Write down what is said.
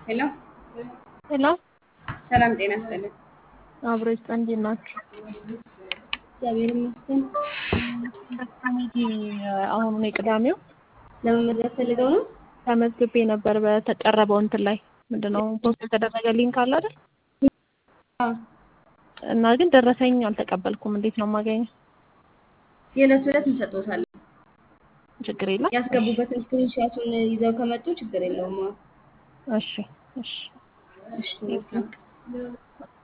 ሄሎ ሄሎ ሰላም ጤና ይስጥልን። አብሮ ይስጥ እንዴት ናችሁ? እግዚአብሔር ይመስገን። ኮሚቴ አሁኑ ነው ቅዳሜው ለመመዝገብ ፈልገው ነው? ተመዝግቤ ነበር በተቀረበው እንትን ላይ ምንድነው ፖስት የተደረገ ሊንክ አለ አይደል? አዎ። እና ግን ደረሰኝ አልተቀበልኩም። እንዴት ነው የማገኘው? የዕለት ዕለት እንሰጥዎታለን። ችግር የለም። ያስገቡበትን ስክሪንሾቱን ይዘው ከመጡ ችግር የለውም። አዎ። እሺ እሺ እሺ መልካም ቀን።